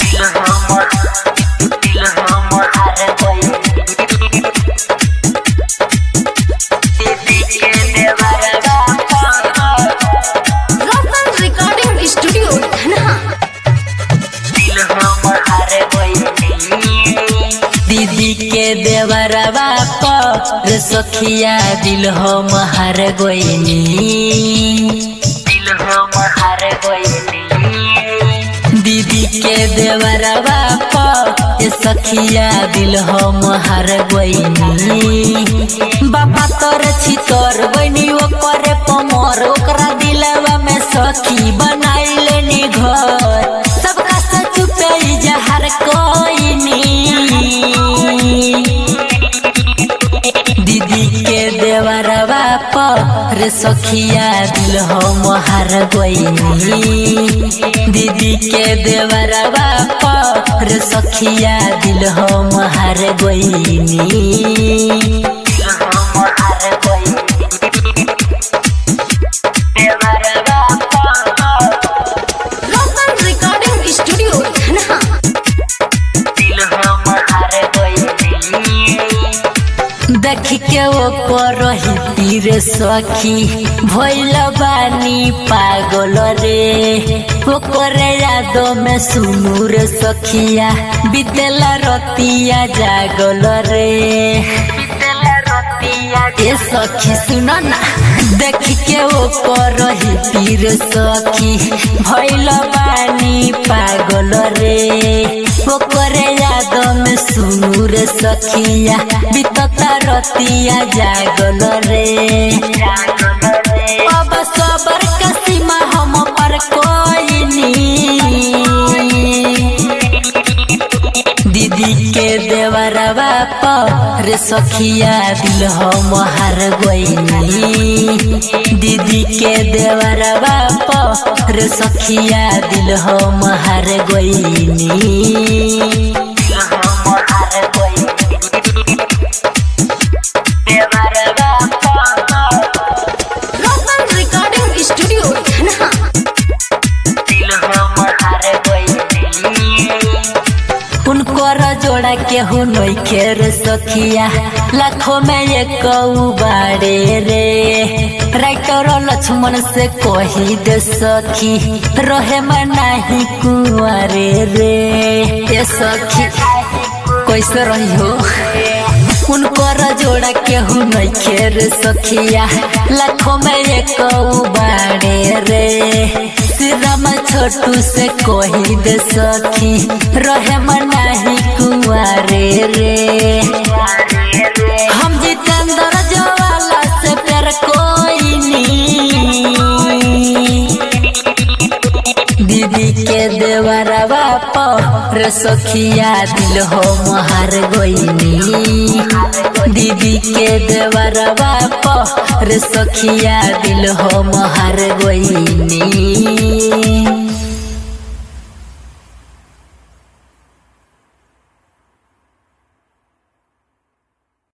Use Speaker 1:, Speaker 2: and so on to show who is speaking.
Speaker 1: दिल हमर दिल हमर हार गइल दीदी के देवरवा
Speaker 2: रोशन रिकॉर्डिंग स्टूडियो धनहा
Speaker 1: दिल हमर हार गइल दीदी के देवरवा पर सखिया दिल हम हार गइनी दिल हमर हार गइनी दीदी के देवरवा पर सखिया दिल हम हार गइनी बाबा तोर छी तोर बनी ओकरे पमर ओकरा दिलवा में सखी बनाइले नी घर सबका से चुपे जहर कोइनी दीदी के देवरवा पर सखिया दिल हम हार गइनी दीदी के देवरवा पर सखिया दिल हम हार गइनी दिल हम हार गइनी देवरवा
Speaker 2: रोशन रिकॉर्डिंग स्टूडियो धनहा
Speaker 1: दिल हम हार गइनी देख के वो करही तीर सखी भइल बानी पागल रे ओकरे यादों में सुनू रे सखिया बितेला रतिया जागल रे ए सखी सुन ना देख के वो करही तीर सखी भइल बानी पागल रे ओकरे याद में सुनू रे सखिया बितता रतिया जागल रे अब सबर का सीमा हम पर कोई नी दीदी के देवरवा पर सखिया दिल हम हार गइनी दीदी के देवरवा पर सखिया दिल हम हार गइनी दिल हम हार गइनी देवरवा
Speaker 2: रोशन रिकॉर्डिंग स्टूडियो धनहा
Speaker 1: दिल हम हार गइनी उनकर जोड़ा के हो नइखे रे सखिया लाखों में एक बाड़े रे राइटर लक्ष्मण से कही दे सखी रहे में नाही कुआरे रे ए सखी कैसे रही हो उनकर जोड़ा केहू नइखे रे सखिया लाखों में एक बाड़े रे श्रीराम छोटू से कही दे सखी रहे मनाही कुआरे रे हम जितेंद्र जवाला से प्यार कोई नी दीदी के देवरवा पर सखिया दिल हो हार गइनी दीदी के देवरवा पर सखिया दिल हो हार गइनी